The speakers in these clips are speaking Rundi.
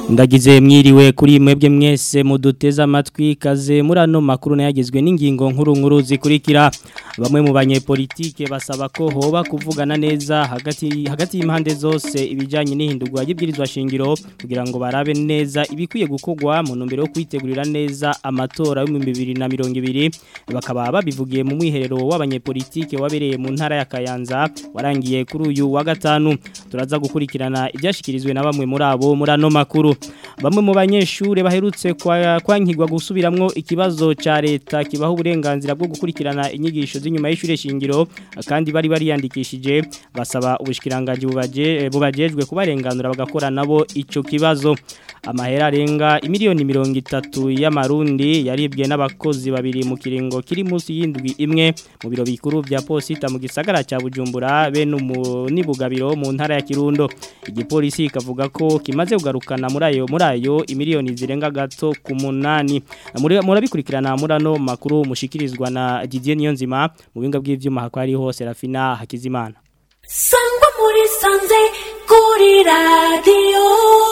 ndagize mwiriwe kuri mwebwe mwese muduteze amatwi kaze muri ano makuru nayagizwe n'ingingo nkuru nkuru zikurikira bamwe mu banyepolitike basaba ko hoba kuvugana neza hagati hagati y'impande zose ibijyanye n'ihindurwa y'ibwirizwa shingiro kugira ngo barabe neza ibikwiye gukorwa mu ntumbero yo kwitegurira neza amatora y'ibihumbi bibiri na mirongo ibiri bakaba babivugiye mu mwiherero w'abanyepolitike wabereye mu ntara ya Kayanza warangiye kuri uyu wa gatanu turaza gukurikirana ibyashyikirijwe na bamwe muri abo muri ano makuru bamwe mu banyeshuri baherutse kwankigwa gusubiramwo ikibazo cya leta kibaho uburenganzira bwo gukurikirana inyigisho z'inyuma y'ishuri shingiro kandi bari bariyandikishije basaba ubushikiranganje bubajejwe kubarenganura bagakora nabo icyo kibazo amahera arenga imiliyoni mirongo itatu y'amarundi yaribwe n'abakozi babiri mu kiringo kiri munsi y'indwi imwe mu biro bikuru bya posita mu gisagara cya bujumbura bene n'ibugabiro mu ntara ya kirundo igipolisi ikavuga ko kimaze kugarukana muri ayo muri ayo imiliyoni zirenga gato ku munani murabikurikirana muri ano makuru mushikirizwa na Didier Niyonzima mu binga bw'ivyuma hakwa ari hose Rafina Hakizimana Sangwa muri sanze kuri radio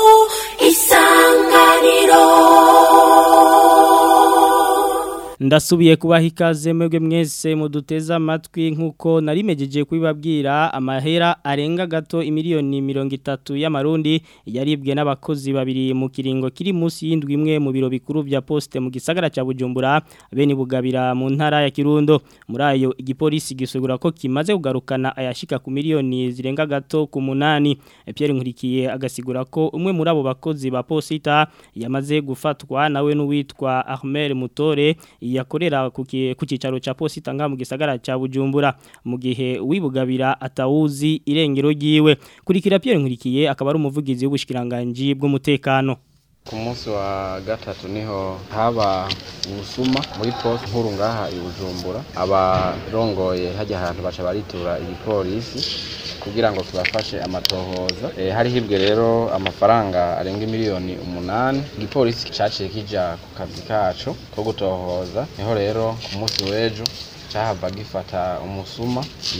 isanganiro ndasubiye kubaha ikaze mwebwe mwese muduteza amatwi nk'uko narimejeje kubibabwira amahera arenga gato imiliyoni mirongo itatu y'amarundi yaribwe n'abakozi babiri mu kiringo kiri munsi y'indwi imwe mu biro bikuru bya posite mu gisagara cya bujumbura bene bugabira mu ntara ya kirundo muri ayo igipolisi gisegura ko kimaze kugarukana ayashika ku miliyoni zirenga gato ku munani Pierre Nkurikiye agasigura ko umwe muri abo bakozi ba posita yamaze gufatwa nawe n'uwitwa Ahmed Mutore yakorera ku cyicaro cya posita nga mu gisagara cya bujumbura mu gihe wibugabira atawuzi irengero ryiwe kurikira Pierre Nkurikiye akaba ari umuvugizi w'ubushikiranganje bw'umutekano ku munsi wa gatatu niho haba ubusuma muri poste nkuru ngaha i bujumbura abarongoye hajya ahantu baca baritura igipolisi kugira ngo tubafashe amatohoza e, hari hibwe rero amafaranga arenga miliyoni umunani igipolisi caciye kija ku kazi kaco ko gutohoza niho rero ku munsi w'ejo cahava gifata umusuma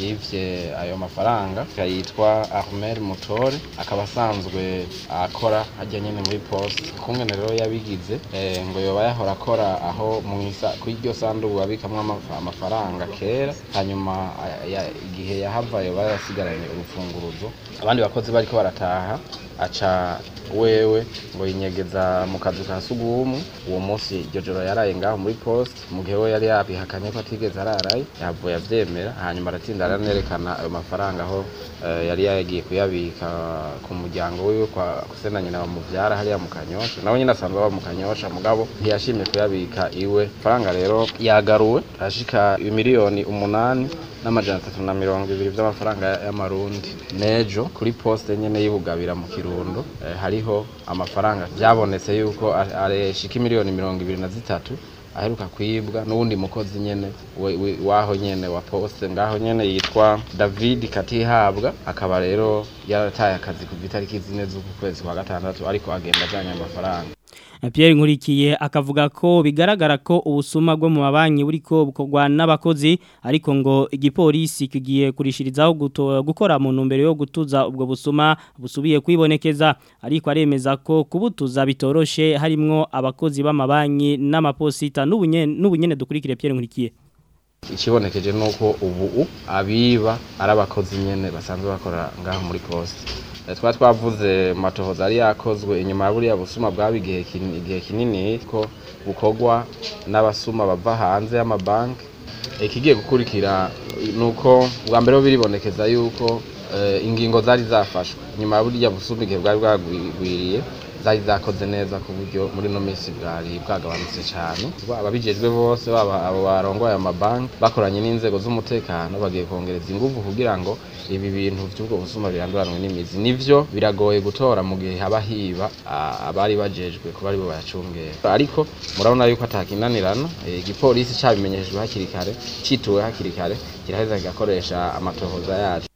yivye ayo mafaranga yitwa Ahmed Mutore akaba asanzwe akora hajya nyene muri poste kumwe rero yabigize e, ngo yoba yahora akora aho mwisa ku iryo sanduku babikamwe amafaranga kera hanyuma igihe yahava yoba yasigaranye urufunguruzo abandi bakozi bariko barataha aca wewe ngo yinyegeza mu kazu ka sugumu uwo munsi iryo joro yaraye ngaho muri poste mu gihe we yari yabihakanye ko atigeze araraye yavuye avyemera hanyuma aratinda aranerekana ayo mafaranga aho uh, yari yagiye kuyabika ku muryango wiwe kwa kusena nyina bamuvyara hariya mu kanyosha nawe nyine asanzwe aba mu kanyosha mugabo ntiyashimye kuyabika iwe faranga rero yagaruwe ashika miliyoni umunani n'amajana atatu na mirongo ibiri by'amafaranga y'amarundi nejo kuri poste nyene y'ibugabira mu kirundo eh, hariho amafaranga byabonetse yuko areshika miliyoni mirongo ibiri na zitatu aheruka kwibwa n'uwundi mukozi nyene waho nyene wa poste ngaho nyene yitwa David Katihabwa akaba rero yarataye akazi ku itariki zine z'uku kwezi kwa gatandatu ariko agenda ajanye amafaranga Pierre Nkurikiye akavuga ko bigaragara ko ubusuma bwo mu mabanki buriko bukorwa n'abakozi ariko ngo igipolisi kigiye kurishirizaho gukora mu ntumbero yo gutuza ubwo busuma busubiye kwibonekeza ariko aremeza ko kubutuza bitoroshe harimwo abakozi b'amabanki n'amaposita n'ubunyene dukurikire Pierre Nkurikiye ikibonekeje nuko ubu abiba ari abakozi nyene basanzwe bakora ngaho muri poste twa twavuze matohoza ari yakozwe inyuma ya buriya busuma bwaba igihe igihe kinini ko bukorwa n'abasuma bava hanze y'amabanki ikigiye gukurikira nuko bwa mbere biribonekeza yuko ingingo zari zafashwe inyuma ya buriya busuma igihe bwari bwagwiriye zari zakoze neza ku buryo muri no minsi bwari bwagabanutse cyane ababijejwe bose baba abo barongoye amabanki bakoranye n'inzego z'umutekano bagiye kongereza ingufu kugira ngo ibi bintu by'ubwo busuma biranduranwe n'imizi nivyo biragoye gutora mu gihe haba hiba abari bajejwe kuba aribo bayacungera ariko murabona yuko atakinanirana igipolisi cabimenyeshejwe hakiri kare cituwe hakiri kare kiraheza kigakoresha amatohoza yacu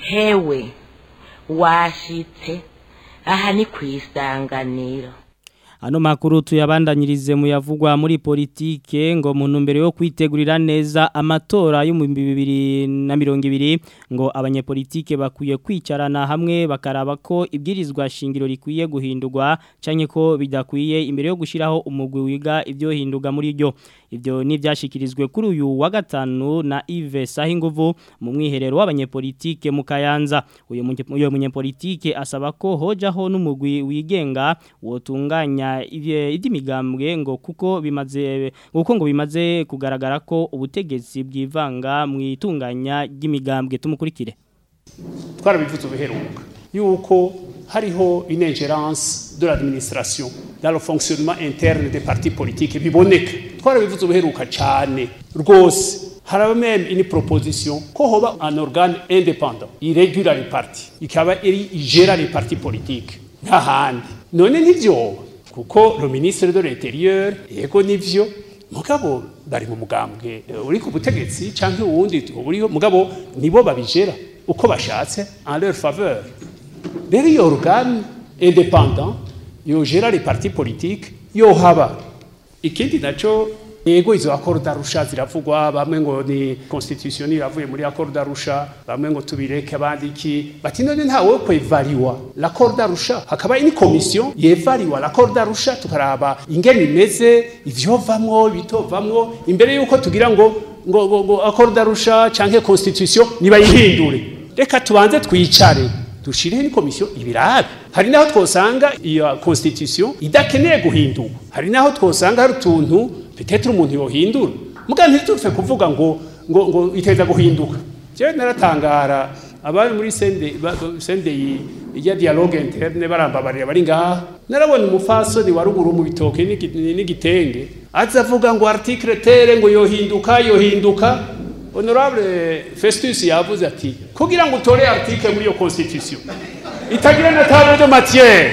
hewe washitse aha ni ku isanganiro Ano makuru tuyabandanyirize mu yavugwa muri politike ngo mu ntumbero yo kwitegurira neza amatora yo mu 2020 ngo abanyepolitike bakwiye kwicarana hamwe bakaraba ko ibwirizwa shingiro rikwiye guhindurwa canke ko bidakwiye imbere yo gushiraho umugwi wiga ibyo hinduga muri ryo Ibyo ni byashikirizwe kuri uyu wa gatanu na Yves Sahinguvu mu mwiherero w'abanyepolitike mu Kayanza. Uyu munye- uyu munyepolitike asaba ko hojaho n'umugwi wigenga wotunganya ivye- ivy'imigambwe ngo kuko bimaze kuko ngo bimaze kugaragara ko ubutegetsi bwivanga mu itunganya ry'imigambwe tumukurikire. twarabivuze ubuheruka yuko hariho une ingérence de l'administration dans le fonctionnement interne des partis politiques biboneka twarabivuze ubuheruka cyane rwose haraba même une proposition ko hoba un organe indépendant irégula les partis ikaba iri igera les partis politiques nta handi none ntivyoba kuko le ministre de l'intérieur yego nivyo mugabo bari mu mugambwe eh, uri ku butegetsi canke uwundi uriho mugabo nibo babijera uko bashatse en leur faveur rero iyo organe indépendant yogera les partis politiques yohaba ikindi naco yego izo accord d'Arusha ziravugwa bamwe ngo ni constitution iravuye muri accord d'Arusha bamwe ngo tubireke abandi iki bati none ntawe wo kwevaliwa l'accord d'Arusha hakaba ini commission yevaliwa l'accord d'Arusha tukaraba ingene imeze ivyovamwo bitovamwo imbere yuko tugira ngo ngo ngo, ngo accord d'Arusha canke constitution nibayihindure reka tubanze twicare dushireho ni komisiyo ibirabe hari naho twosanga iyo constitution idakeneye guhindurwa hari naho twosanga hari utuntu petetre umuntu yohindura muga ntitupfe kuvuga ngo ngo ngo iteza guhinduka jewe naratangara abari muri sende ba- ba- sende yi- ya dialogue interne barambabarira bari ngaha narabona umufasoni wa ruguru mu bitoke n'igi- n'igitenge aza avuga ngo article tere ngo yohinduka yohinduka honorable festus yavuze ati kugira ngo utore article muri iyo constitution itagira na table de matière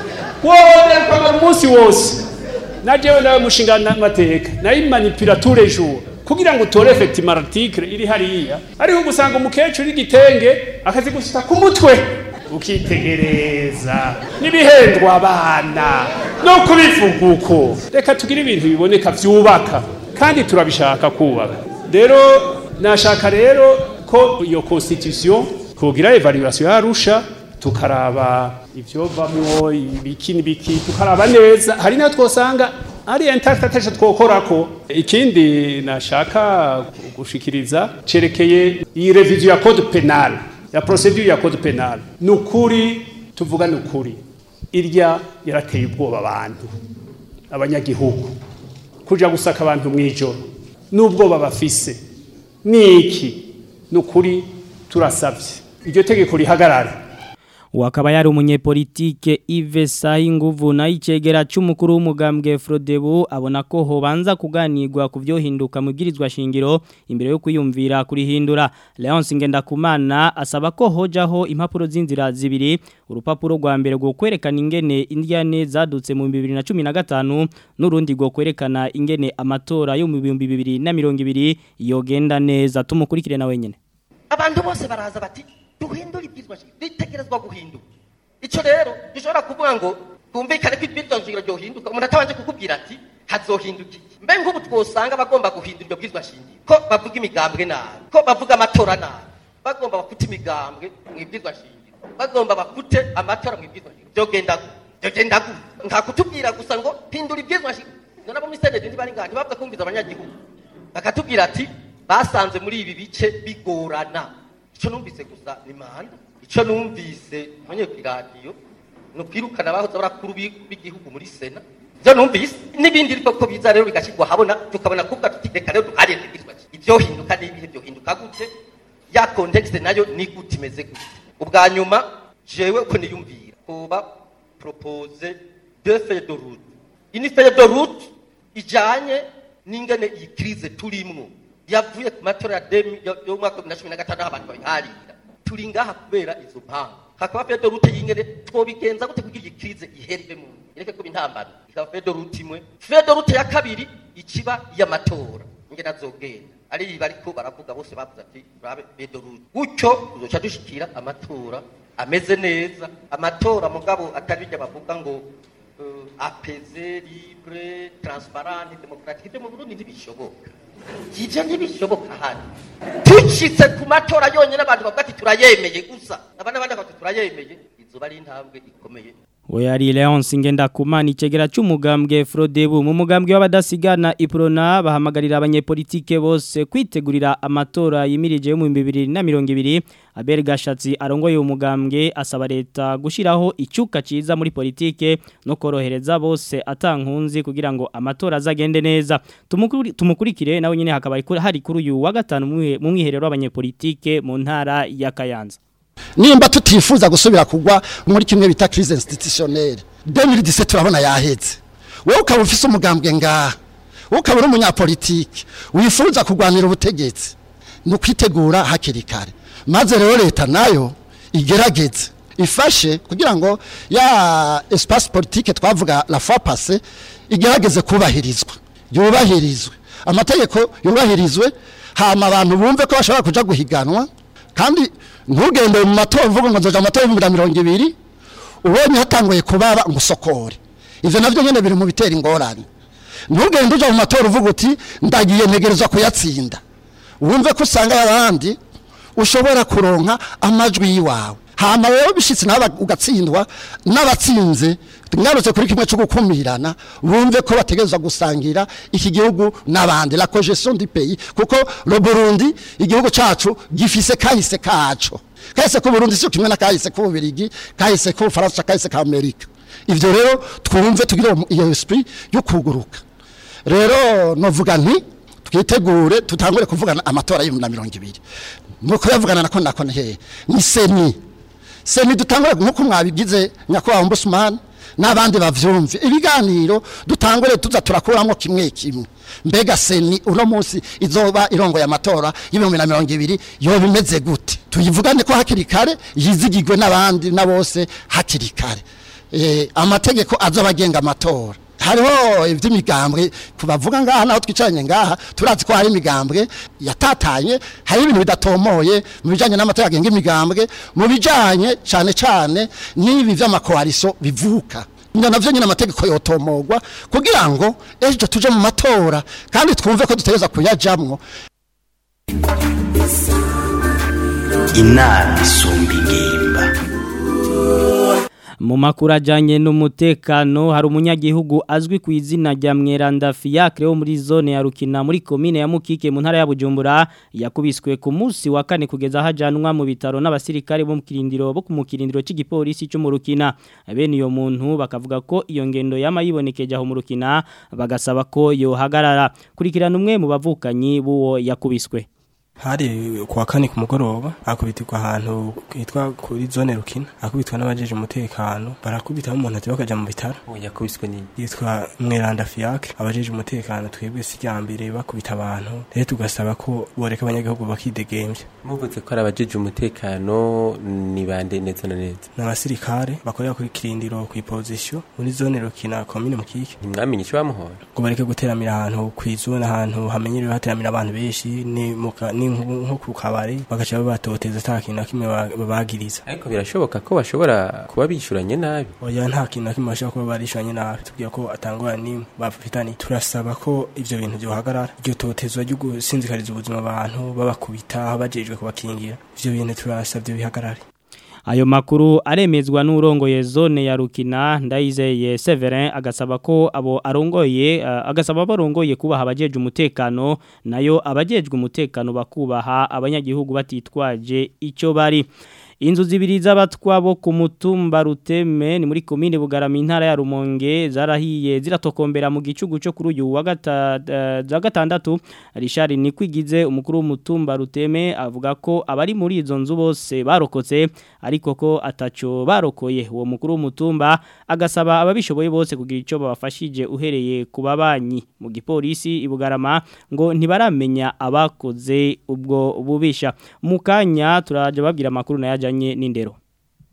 wowe kwamara umunsi wose na jewe nawe mushinga n'amateka nayimanipira tous les jours kugira ngo utore effectivement article iri hariya ariho gusanga umukecuru igitenge akazi gushita ku mutwe ukitegereza n'ibihendwa abana no kubivuga uko reka tugire ibintu biboneka vyubaka kandi turabishaka kubaka rero nashaka rero ko iyo constitution kugira evaluation yarusha tukaraba ivyovamwo ibiki n'ibiki tukaraba neza hari naho twosanga ari interpretation twokorako ikindi nashaka gushikiriza cerekeye iyi revision ya code penal ya procedure ya code penal nukuri tuvuga nukuri irya yarateye ubwoba abantu abanyagihugu kuja gusaka abantu mw'ijoro n'ubwoba bafise niki nukuri turasavye iryo tegeko rihagarara Wakaba yari umunyepolitike Yves Sahinguvu na icegera c'umukuru w'umugambwe Frodebu abona ko hobanza kuganirwa ku vyohinduka mu bwirizwa shingiro imbere yo kwiyumvira kurihindura Leonce Ngendakumana asaba ko hojaho impapuro z'inzira zibiri urupapuro rwa mbere rwo kwerekana ingene indyane zadutse mu 2015 n'urundi rwo kwerekana ingene amatora yo mu 2020 yogenda neza tumukurikire na wenyene abantu bose baraza bati duhindure ibwirizwa shingiro ritegerezwa guhinduka icyo rero gishobora kuvuga ngo twumvikane ko ibwirizwa shingiro ryohinduka umuntu atabanje kukubwira ati hazohinduka iki mbe nk'ubu twosanga bagomba guhindura iryo bwirizwa shingiro ko bavuga imigambwe nabi ko bavuga amatora nabi bagomba bakute imigambwe mu ibwirizwa shingiro bagomba bakute amatora mu ibwirizwa shingiro byogenda gute byogenda gute nta kutubwira gusa ngo hindura ibwirizwa shingiro none abo muri senede ntibari ngaha ntibavuga kumviza abanyagihugu bakatubwira ati basanze muri ibi bice bigorana icyo numvise gusa ni manda icyo numvise mwenye ku iradiyo ni ukwirukana abahoze barakuru b'i- b'igihugu muri sena ibyo numvise n'ibindi ariko ko biza rero bigashyirwa habona tukabona kuvuga tuti reka rero duharire ibwirizwa ibyohinduka n'ibihe byohinduka gute ya kontekste nayo ni gute imeze gute ubwa nyuma jewe uko niyumvira kuba propose deux feuilles de route une feuille de route ijanye n'ingene iyi crise turimwo yavuye ku matora ya demi yo yo mu mwaka wa bibiri na cumi na gatanu aho abantu babiharira turi ngaha kubera izo mpamvu hakaba feuille de route y'ingene twobigenza gute kugira iyi crise ihere mu ireke kuba intambara ikaba feuille de route imwe feuille de route ya kabiri ikiba iy'amatora ingene azogenda ari ibi bariko baravuga bose bavuze ati urabe feuille de route gutyo tuzoca dushikira amatora ameze neza amatora mugabo atari bijya bavuga ngo uh, apeze libre transparente demokratike ibyo mu burundi ntibishoboka ivyo ntibishoboka hano dushitse ku matora yonyene abantu bavuga ati turayemeye gusa abandi abandi bati turayemeye izoba ari intambwe ikomeye Oyari Leonce Ngendakumana icegera cy'umugambwe Frodebu mu mugambwe w'abadasigana Iprona bahamagarira abanyepolitike bose kwitegurira amatora yimirije mu 2020 Abel Gashatsi arongoye umugambwe asaba leta gushiraho icyuka ciza muri politike no korohereza bose atankunzi kugira ngo amatora azagende neza Tumukuri- tumukurikire nawe nyine hakaba hari kuri uyu wa gatanu mu mwiherero w'abanyepolitike mu ntara ya Kayanza nimba tutifuza gusubira kugwa muri kimwe bita crise institutionnelle 2017 turabona yaheze wowe ukaba ufise umugambwe ngaha wowe ukaba uri umunyapolitike wifuza kurwanira ubutegetsi ni ukwitegura hakiri kare maze rero leta nayo igerageze ifashe kugira ngo ya espace politique twavuga la fois passée igerageze kubahirizwa yubahirizwe amategeko yubahirizwe hama abantu bumve ko bashobora kuja guhiganwa kandi ntugende mu matora uvuga ngo nzoja mu matora y'ibihumbi na mirongo ibiri ubonye hatanguye kubaba ngo usokore ivyo navyo nyene biri mu bitera ingorane ntugende uja mu matora uvuga uti ndagiye ntegerezwa kuyatsinda wumve ko usanga abandi ushobora kuronka amajwi yiwawe hama rero bishitse nawe ugatsindwa n'abatsinze ngarutse kuri kimwe cyo gukumirana bumve ko bategerezwa gusangira iki gihugu n'abandi la cogestion du pays kuko le Burundi igihugu cacu gifise kahise kacu kahise ku Burundi sio kimwe na kahise ku Bubiligi kahise ku Faransa kahise ka Amerika ivyo rero twumve tugira iyo esprit yo kuguruka rero novuga nti twitegure tutangure kuvugana amatora y'ibihumbi na mirongo ibiri nuko yavugana nako nako hehe ni seni seni dutangure nkuko mwabigize nyakubahwa ombudsman n'abandi bavyumve ibiganiro dutangure tuza turakuramo kimwe kimwe mbega seni uno munsi izoba irongo y'amatora y'ibihumbi na mirongo ibiri yoba imeze gute tuyivugane ko hakiri kare yizigirwe n'abandi na bose hakiri kare eh, amategeko azoba agenga amatora hariho iby'imigambwe kubavuga ngaha naho twicaranye ngaha turazi ko hari imigambwe yatatanye hari ibintu bidatomoye mu bijyanye n'amatora agenga imigambwe mu bijyanye cyane cyane n'ibi by'amakoaliso bivuka ibyo navyo nyine amategeko yotomogwa kugira ngo ejo tuje mu matora kandi twumve ko dutegereza kuyajamwo inama isumba ingimba mu makuru ajyanye n'umutekano hari umunyagihugu azwi ku izina rya mweranda fiyakire wo muri zone ya rukina muri komine ya mukike mu ntara ya bujumbura yakubiswe ku munsi wa kane kugeza hajyanwa mu bitaro n'abasirikare bo mu kirindiro bo ku mukirindiro cy'igipolisi cyo mu rukina bene iyo muntu bakavuga ko iyo ngendo yama yibonekeje aho mu rukina bagasaba ko yohagarara kurikirana umwe mu bavukanyi b'uwo yakubiswe hari kuwa kane ku mugoroba akubitirwa ahantu hitwa kuri zone rukina akubitwa n'abajeje umutekano barakubita umuntu ati bakaja mu bitaro yakubiswe ni yitwa mweranda fiacre abajeje umutekano twebwe si mbere bakubita abantu rero tugasaba ko boreka abanyagihugu bakidegemvya muvuze ko ari abajeje umutekano ni bande neza na neza ni abasirikare bakorera kuri kirindiro ku ipozisiyo muri zone rukina komine mukike ntimwamenye icyo bamuhora ngo bareke guteramira ahantu kw'izone ahantu hamenyerewe hateramira abantu benshi ni muka ni nko ku kabari bagaca babatoteza ata kintu na kimwe babagiriza ariko birashoboka ko bashobora kuba bishuranye nabi oya nta kintu na kimwe bashobora kuba barishuranye nabi tubwira ko atangwa n'imwe bafitanye turasaba ko ivyo bintu byohagarara iryo totezwa ryo gusinzikariza ubuzima abantu babakubita bajejwe kubakingira ivyo bintu turasabye bihagarare Ayo makuru aremezwa n'urongoye zone ya Rukina ndayizeye Severin agasaba ko abo arongoye uh, agasaba barongoye kubaha abajeje umutekano nayo abajejwe umutekano bakubaha abanyagihugu batitwaje ico bari Inzu zibiri z'abatwa bo ku mutumba ruteme ni muri komine bugarama intara ya Rumonge zarahiye ziratokombera mu gicugu cyo kuri uyu wa gatandatu Richard Nikwigize umukuru w'umutumba ruteme avuga ko abari muri izo nzu bose barokotse ariko ko ataco barokoye uwo mukuru w'umutumba agasaba ababishoboye bose kugira ico babafashije uhereye ku babanyi mu gipolisi ibugarama ngo ntibaramenya abakoze ubwo bubisha mukanya turaje babwira makuru nayaje ajanye n'indero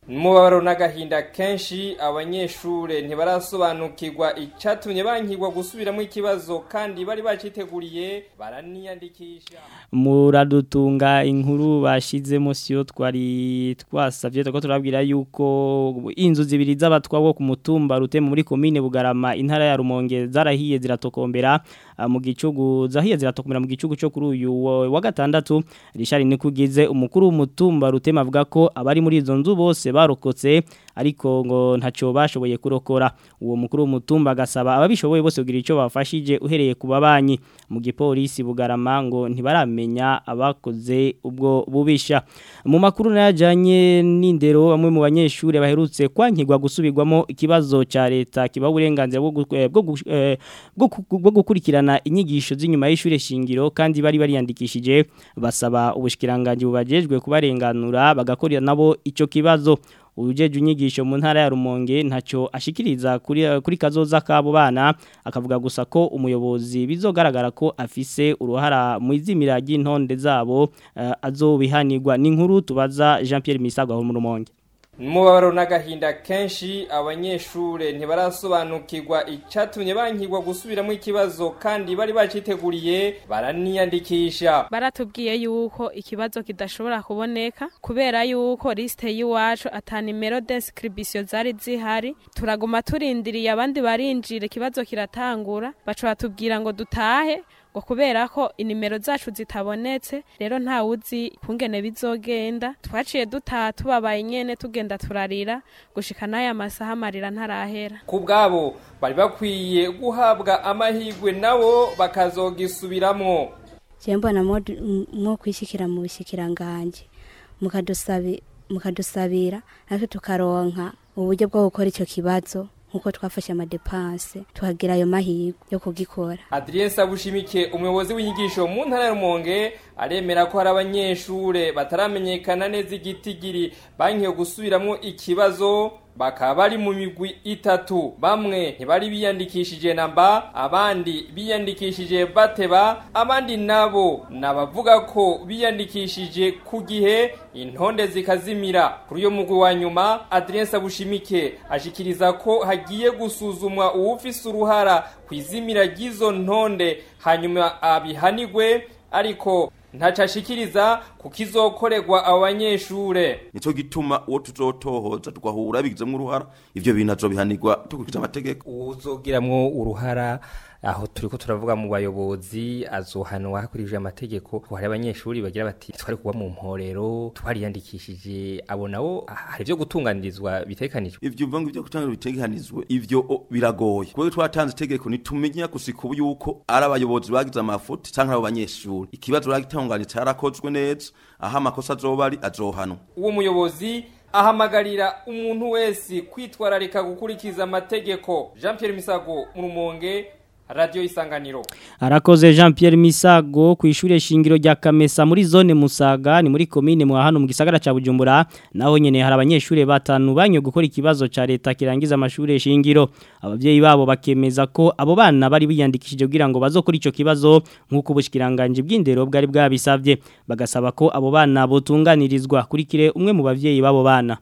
Mubabaro n'agahinda kenshi abanyeshure ntibarasobanukirwa icatumye bankirwa gusubiramo ikibazo kandi bari baciteguriye baraniyandikisha muradutunga inkuru bashizemo siyo twari twasavye twako turabwira yuko inzu zibiri z'abatwa bo ku mutumba ruteme muri commune Bugarama intara ya Rumonge zarahiye ziratokombera ah, mu gicugu zahiye ziratokombera mu gicugu cyo kuri uyu wa wa gatandatu Richard Nikugize umukuru w'umutumba ruteme avuga ko abari muri izo nzu bose barokotse ariko ngo ntaco bashoboye kurokora uwo mukuru w'umutumba agasaba ababishoboye bose kugira ico bafashije uhereye ku babanyi mu gipolisi Bugarama ngo ntibaramenya abakoze ubwo bubisha mu makuru najanye n'indero bamwe mu banyeshure baherutse kwankirwa gusubirwamo ikibazo ca leta kiba uburenganzira bwo gu- eh, bwo gu- eh, bwo ku- bwo gukurikirana inyigisho z'inyuma y'ishure shingiro kandi bari bariyandikishije basaba ubushikiranganje bubajejwe kubarenganura bagakorera nabo ico kibazo ujeje unyigisho mu ntara ya Rumonge ntaco ashikiriza kuri kuri kazoza kabo bana akavuga gusa ko umuyobozi bizogaragara ko afise uruhara mu izimira ry'intonde zabo uh, azobihanirwa n'inkuru tubaza Jean Pierre Misago aho mu Rumonge Mubabaro n'agahinda kenshi abanyeshure ntibarasobanukirwa icatumye bankirwa gusubiramo ikibazo kandi bari baciteguriye baraniyandikisha baratubwiye yuko ikibazo kidashobora kuboneka kubera yuko liste y'iwacu ata nimero d'inscription zari zihari turaguma turindiriye abandi barinjira ikibazo kiratangura baca batubwira ngo dutahe ngo kubera ko inimero zacu zitabonetse rero nta wuzi kungene bizogenda twaciye dutaha tubabaye nyene tugenda turarira gushika n'aya masaha amarira ntarahera ku bwabo bari bakwiye guhabwa amahirwe nabo bakazogisubiramo je mbona mwo kwishikira mu bishikiranganje mukadusabi mukadusabira natwe tukaronka uburyo bwo gukora ico kibazo nkuko twafashe amadepanse tuhagira ayo mahirwe yo kugikora Adrien Sabushimike umuyobozi w'inyigisho mu ntara ya Rumonge aremera ko hari abanyeshure bataramenyekana neza igitigiri bankiye gusubiramo ikibazo bakaba bari mu migwi itatu bamwe ntibari biyandikishije namba abandi biyandikishije bateba abandi nabo nabavuga ko biyandikishije ku gihe intonde zikazimira kuri uyo mugwi wa nyuma Adrien Sabushimike ashikiriza ko hagiye gusuzumwa uwufise uruhara kwizimira ry'izo ntonde hanyuma abihanigwe ariko ntacashikiriza kukizokorerwa abo banyeshure nico gituma uwo tuzotohoza tugahura bigizemo uruhara ivyo bintu azobihanirwa tukurikije amategeko uzogiramwo uruhara aho turiko turavuga mu bayobozi azohanwa hakurikije amategeko ko hari abanyeshuri bagira bati twari kuba mu mporero twariyandikishije abo nabo hari ivyo gutunganirizwa bitekanijwe ivyo uvuga ngo ivyo gutunganizwa bitekanizwe ivyo o, biragoye kubera twatanze itegeko nitumenya gusika ubu yuko ari abayobozi bagize amafuti canke abo banyeshuri ikibazo bagitunganije carakozwe neza aho amakosa azoba ari azohanwa uwo muyobozi ahamagarira umuntu wese kwitwararika gukurikiza amategeko Jean Pierre Misago mu Rumonge Radio Isanganiro Arakoze Jean Pierre Misago ku ishure shingiro rya Kamesa muri zone Musaga ni muri commune mu hano mu gisagara ca Bujumbura naho nyene hari abanyeshure batanu banyo gukora ikibazo ca leta kirangiza amashure shingiro abavyeyi babo bakemeza ko abo bana bari biyandikishije kugira ngo bazokora ico kibazo nkuko ubushikiranganje bw'indero bwari bwabisavye bagasaba ko abo bana botunganirizwa kurikire umwe mu bavyeyi babo bana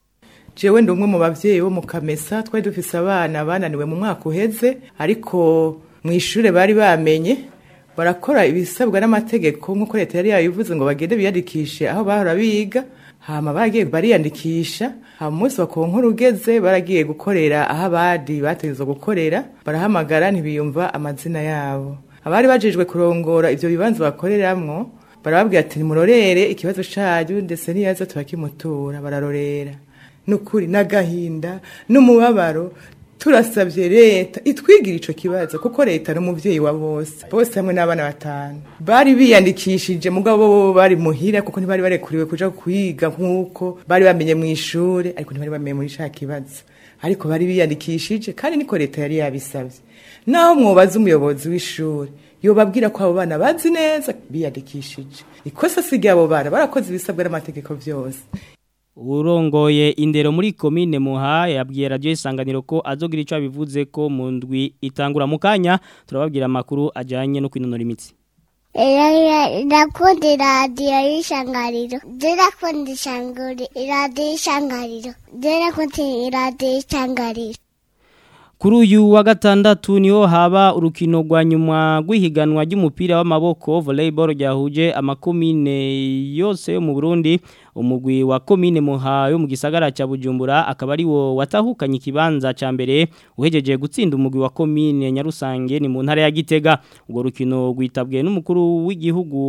jewe ndi umwe mu bavyeyi bo mu kamesa twari dufise abana bananiwe mu mwaka uheze ariko mu ishure bari bamenye barakora ibisabwa n'amategeko nk'uko leta yari yabivuze ngo bagende biyandikishe aho bahora biga hama baragiye bariyandikisha hama umunsi wa konkuru ugeze baragiye gukorera aho abandi bategezwa gukorera barahamagara ntibiyumva amazina yabo abari bajejwe kurongora ivyo bibanza bakoreramwo barababwira ati nimurorere ikibazo canyu ndetse niyaza turakimutura bararorera nukuri n'agahinda n'umubabaro turasabye leta itwigira ico kibazo kuko leta n'umuvyeyi wa bose bose hamwe n'abana batanu bari biyandikishije mugabo bo bari muhira kuko ntibari barekuriwe kuja kwiga nk'uko bari bamenye mu ishure ariko ntibari bamenye muri ca kibazo ariko bari biyandikishije kandi niko leta yari yabisavye naho mwobaza umuyobozi w'ishuri yobabwira ko abo bana bazi neza biyandikishije ikosa si ry'abo bana barakoze ibisabwa n'amategeko vyose urongoye indero muri komine muha yabwiye radio isanganiro ko azogira ico abivuze ko mu ndwi itangura mu kanya turababwira amakuru ajanye no kwinonora imitsi ndakunda iradiyo y'ishangariro ndakunda iradiyo y'ishangariro ndakunda iradiyo y'ishangariro Kuri uyu wa gatandatu niho haba urukino rwa nyuma rw'ihiganwa ry'umupira w'amaboko volleyball ryahuje amakomine yose yo mu Burundi umugwi wa komine muha yo mu gisagara cya Bujumbura akaba ari wo watahukanye ikibanza ca mbere uhejeje gutsinda umugwi wa komine Nyarusange ni mu ntara ya Gitega ubwo rukino rwitabwe n'umukuru w'igihugu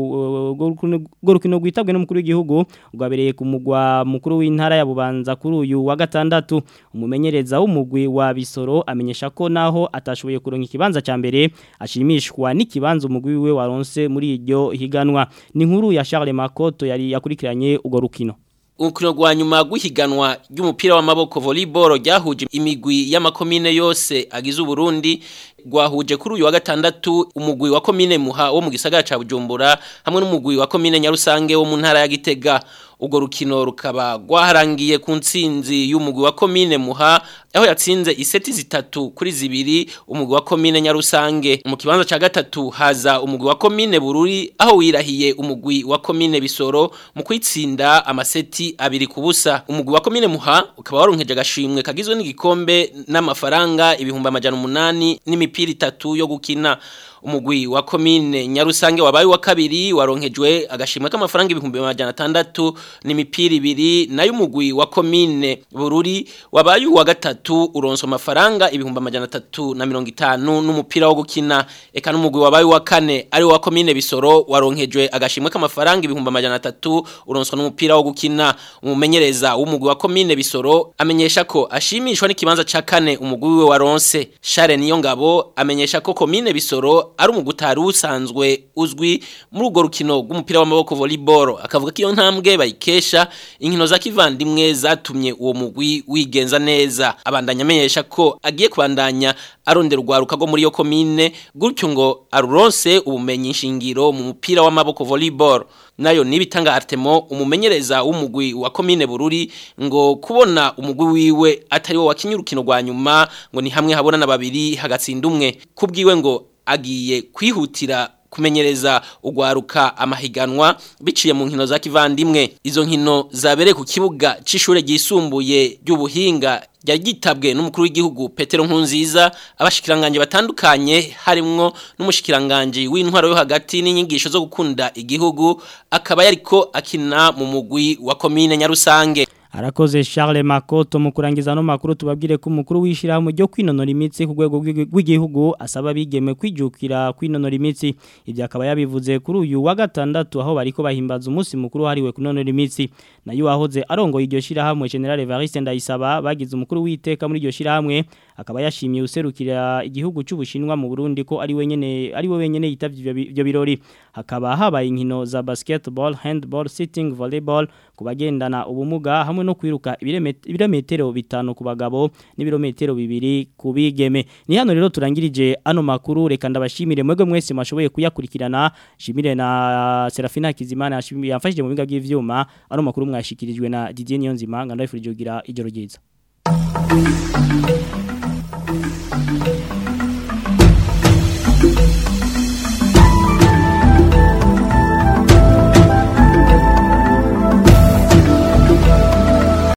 ubwo rukino rwitabwe n'umukuru w'igihugu rwabereye ku mugwa mukuru w'intara ya Bubanza kuri uyu wa gatandatu umumenyereza w'umugwi wa Bisoro amenyesha ko naho atashoboye kuronka ikibanza ca mbere ashimishwa n'ikibanza umugwi we waronse muri iryo higanwa ni nkuru ya Charles Makoto yari yakurikiranye ugo rukino Urukino rwa nyuma rw'ihiganwa ry'umupira w'amaboko volleyball ryahuje imigwi y'amakomine yose agize Uburundi rwahuje kuri uyu wa gatandatu umugwi wa komine Muha wo mu gisagara ca Bujumbura hamwe n'umugwi wa komine Nyarusange wo mu ntara ya Gitega ubwo rukino rukaba rwaharangiye ku ntsinzi y'umugwi wa komine Muha aho yatsinze iseti zitatu kuri zibiri umugwi wa komine Nyarusange mu kibanza ca gatatu haza umugwi wa komine Bururi aho wirahiye umugwi wa komine Bisoro mu kwitsinda amaseti abiri ku busa umugwi wa komine Muha ukaba waronkeje agashimwe kagizwe n'igikombe n'amafaranga ibihumbi amajana umunani n'imipira itatu yo gukina umugwi wa komine Nyarusange wabaye wa kabiri waronkejwe agashimwe k'amafaranga ibihumbi amajana atandatu n'imipira ibiri nayo umugwi wa komine Bururi wabaye wa gatatu uronso amafaranga ibihumbi amajana atatu na mirongo itanu n'umupira wo gukina eka n'umugwi wabaye wa kane ari wa komine Bisoro waronkejwe agashimwe k'amafaranga ibihumbi amajana atatu uronswa n'umupira wo gukina umumenyereza w'umugwi wa komine Bisoro amenyesha ko ashimishwa n'ikibanza ca kane umugwi we waronse Share niyo ngabo amenyesha ko komine Bisoro ari umugutari usanzwe uzwi muri urwo rukino rw'umupira w'amaboko volleyball akavuga ko iyo ntambwe bayikesha inkino za kivandimwe zatumye uwo mugwi wigenza neza abandanya amenyesha ko agiye kubandanya arondera urwaruka rwo muri iyo komine gutyo ngo aruronse ubumenyi shingiro mu mupira w'amaboko volleyball nayo nibitanga Artemo umumenyereza w'umugwi wa komine Bururi ngo kubona umugwi wiwe atari wo wakinye urukino rwa nyuma ngo ni hamwe habona na babiri hagatsinda umwe kubwiwe ngo agiye kwihutira kumenyereza ugwaruka amahiganwa biciye mu nkino za kivandimwe izo nkino zabereye ku kibuga c'ishure ryisumbuye ry'ubuhinga ryari gitabwe n'umukuru w'igihugu Petero Nkunziza abashikiranganje batandukanye harimwo n'umushikiranganje w'intwaro yo hagati n'inyigisho zo gukunda igihugu akaba yariko akina mu mugwi wa komine Nyarusange Arakoze Charles Makoto mu kurangiza no makuru tubabwire ko umukuru wishirahamwe ryo kwinonora imitsi ku rwego rw'igihugu asaba bigeme kwijukira kwinonora imitsi ibyo akaba yabivuze kuri uyu wa gatandatu aho bariko bahimbaza umunsi mukuru hariwe kunonora imitsi nayo wahoze arongoye iryo shirahamwe General Evariste Ndayisaba bagize umukuru witeka muri iryo shirahamwe akaba yashimiye userukira igihugu cy'ubushinwa mu Burundi ko ari wenyene ari we wenyene yitavye ibyo birori hakaba habaye inkino za basketball handball sitting volleyball kubagendana ubumuga hamwe no kwiruka ibirometero bitanu ku bagabo n'ibirometero bibiri ku bigeme ni hano rero turangirije ano makuru reka ndabashimire mwebwe mwese mwashoboye kuyakurikirana shimire na Serafina Kizimana yamfashije mu biga by'ivyuma ano makuru mwashikirijwe na Didier Niyonzima ngandayifurije kugira ijoro ryiza